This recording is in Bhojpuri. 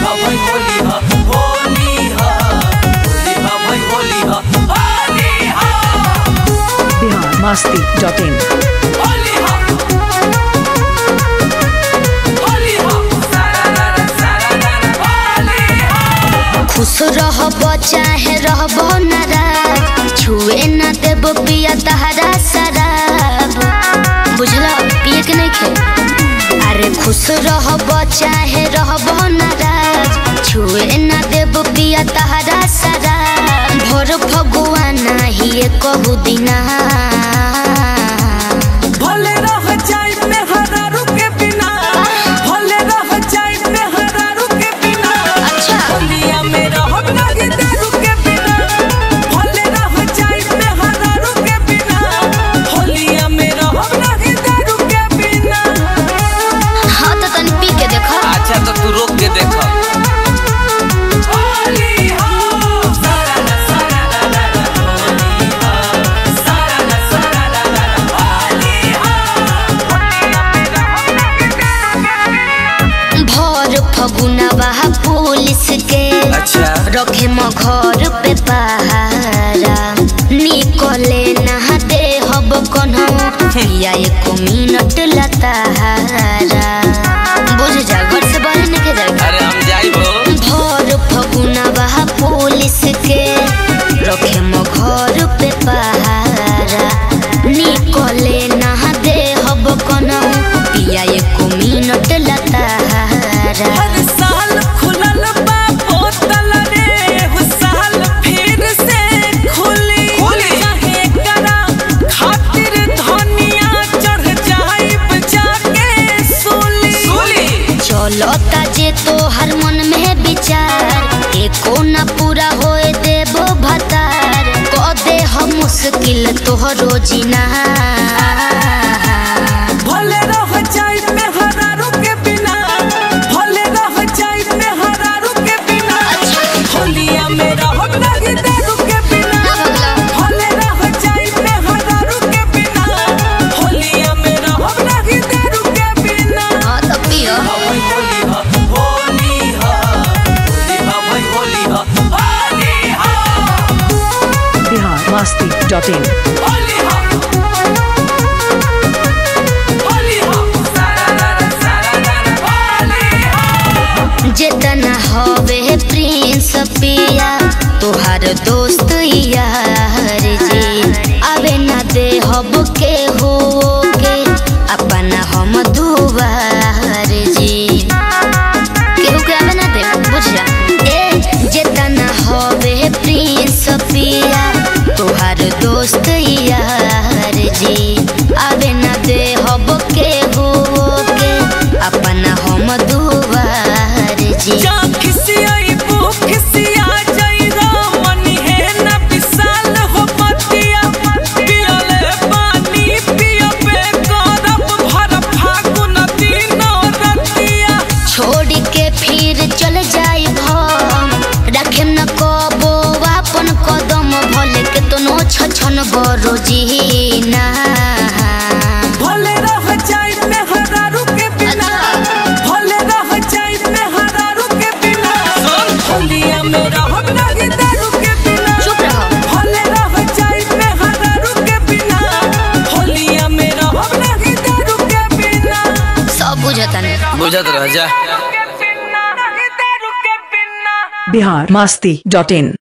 हा भाई होली हा होली हा होली हा भाई होली हा होली हा बिहार मस्ती डॉट इन होली हा होली हा सारा रा सारा रा होली हा खुश रहब चाहे रहब नाराज छुए न देब पिया तहरा शराब बुझला पिए के नहीं खे अरे खुश रहब चाहे रहब नाराज छुए न देब पिया तहरा शराब भोर फगुआ नाही कहू दिना भले रह जाए में हरारू के बिना भले रह जाए में हरारू के बिना अच्छा। होलिया में रहब नहीं दारू के बिना भले रह जाए में हरारू के बिना होलिया में रहब नहीं दारू के बिना हाँ तो तनी पी के देखो अच्छा तो तू रोक के देख होली हो सारा रा सारा रा रा रा होली हो सारा रा सारा रा रा रा होली हो होलिया में रहब नहीं दारू के बिना भोर फगुनवा पुलिस के अच्छा रखे म घर पे पहारा निकले नहा दे हब कन्हो पिया एको मिनट लताहारा बुझ जा घर से बाहर निकल जाएगा अरे हम जाइबो भोर फगुनवा पुलिस के रखे म घर पे पहारा निकले नहा दे हब कन्हो पिया एको मिनट लताहारा हर साल खुलल बा बोतल रे हु साल फिर से खुली खुली। चाहे करा खातिर धनिया चढ़ जाइब जाके सूली सुली चलता जे तो हर मन में विचार एको न पूरा होए देबो भतार क दे हम मुश्किल तोहरो जीना भले रह जाइब में हरारू के बिना भले रह जाइब में हरारू के बिना होलिया में रहब नहीं दारू के बिना ना बदला भले रह जाइब में हरारू के बिना होलिया में रहब नहीं दारू के बिना हाँ तो पियो भाई होली हा होली हा होली हा भाई होली हा होली हा बिहार मस्ती डॉट इन होली हा होली हा सारा रा रा सारा रा रा होली हा जितना हवे प्रिंस पिया तोहार दोस्त यार जी अबे न दे हब के हो के अपना हम दुआर जी केहू के आवे ना दे बुझ जा ए जितना हवे प्रिंस पिया तोहार दोस्त यार जी आवे ना दे हब के हो के अपना हम दुआर जी जा खिसियाई बू खिसिया जाई रामनी है न विशाल हो पतिया पियले पानी पियबे करब भर फागुन दिन रतिया छोड़ के फिर चल जाई हम रखे न कबो अपन कदम भले के तनो छछन बरो जीना भले रह जाई में हरारू के बिना भले रह जाई में हरारू के बिना होलिया में रहब नहीं दारू के बिना चुप रहो भले रह जाई में हरारू के बिना होलिया में रहब नहीं दारू के बिना सब बुझता नहीं बुझत रह जा के बिना नहीं दारू के बिना बिहार मस्ती डॉट इन